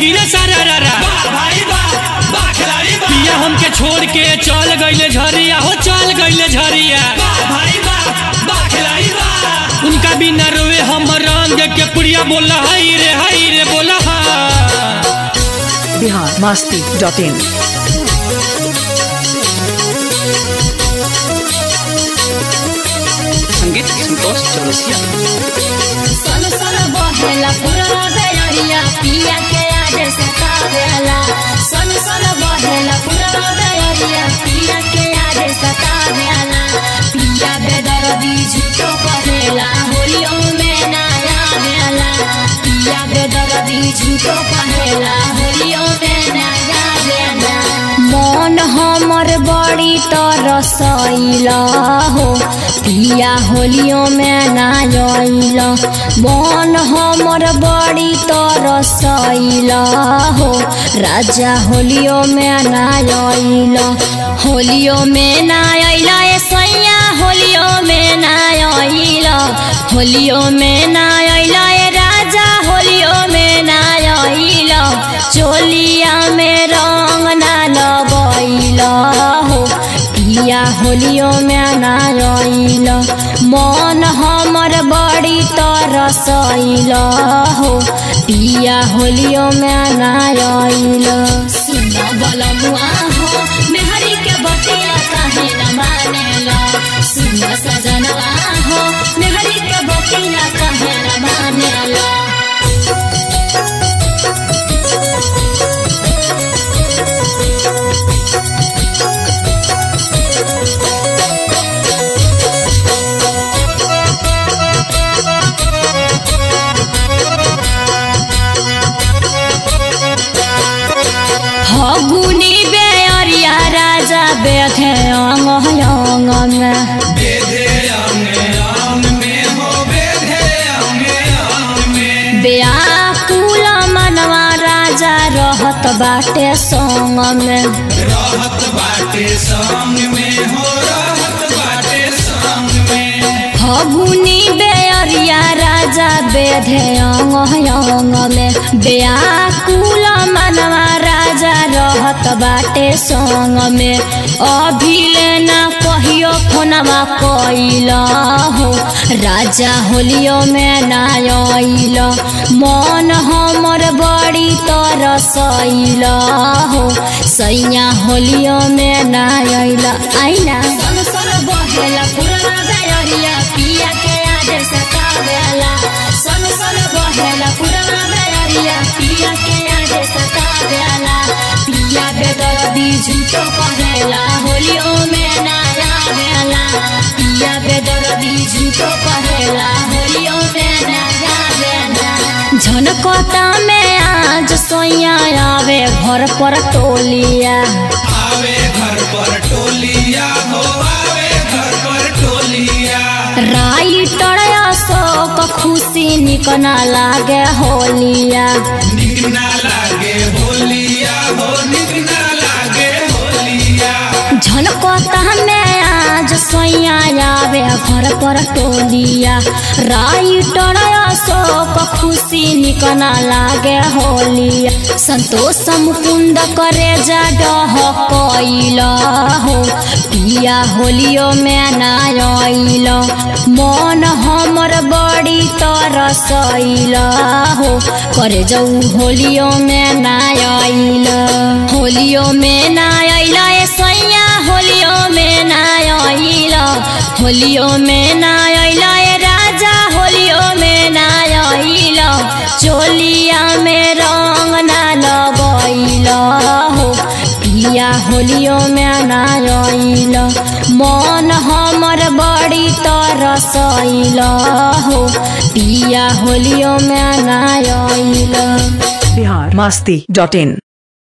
गिरे सारा रारा भाई बा बा खिलाड़ी बा पिया हमके छोड़ के चल गईले झरिया हो चल गईले झरिया बा भाई बा बा खिलाड़ी बा उनका बिना रोवे हम रंग के पुड़िया बोला हाय रे हाय रे बोला हा बिहार मस्ती डॉट इन संगीत संतोष चौरसिया सन सन बहेला पुरवा बेलरिया पिया के याद सतावेला सन सन बहेला पुरवा बेलरिया पिया के याद सतावेला पिया बेदर्दी झूठो कहेला होलियो में ना आवेला पिया बेदर्दी झूठो कहेला होलियो में ना आवेला मन हमर बड़ी तरसैला हो पिया होलियो में ना आइला मन हमर बड़ी तरसैला हो राजा होलियो में ना आइला होलियो में ना आइला ए सैया होलियो में ना आइला होलियो में ना आइला ए राजा होलियो में ना आइला चोलिया में रंग ना लगैला हो पिया होलियो में ना आइला मन हमर बड़ी तरसैला हो पिया होलियो में ना आइला सुना बलमुआ हो मेहरी के बतिया काहे न मानेला सुना सजनवा हो मेहरी के बतिया काहे न मानेला फगुनी बेअरिया राजा बेथे अंग अंग में बेधे अंगे अंग में हो बेधे अंगे अंग में व्याकुल मनवा राजा रहत बाटे संग में रहत बाटे संग में हो रहत बाटे संग में फगुनी बेअरिया राजा बेधे अंग अंग में व्याकुल मनवा राजा रहत बाटे संग में अभिले ना कहियो फोनवा कैला हो राजा होलियो में ना आइल मन हमर बड़ी तरसैला हो सैया होलियो में ना आइल आइना सन सन बहेला पुरवा बेअरिया पिया के याद सतावेला सन सन बहेला पुरवा बेअरिया पिया के याद सतावेला पिया बेदर्दी झूठो कहेला होलियो में ना आवेला पिया बेदर्दी झूठो कहेला होलियो में ना आवेला झनकता में आज सोया आवे घर पर टोलिया आवे घर पर टोलिया हो आवे घर पर टोलिया राइटर अशोक खुशी निकना लागे होलिया निक ना लागे होलिया हो निक ना लागे होलिया झलकता में आज सोया आवे घर पर टोलिया राइटर अशोक खुशी निकना लागे होलिया संतोष मुकुंद करे जा डह कैला हो पिया होलियो में ना आइल मन हमर बड़ी तरसैला हो करे जाऊ होलियो में ना आइल होलियो में ना आइल ए सैया होलियो में ना आइल होलियो में ना आइल ए राजा होलियो में ना आइल चोलिया में रंग ना लगैल हो पिया होलियो में ना आइल मन हमर बड़ी तरसैल हो पिया होलियो में ना आइल बिहार मस्ती डॉट इन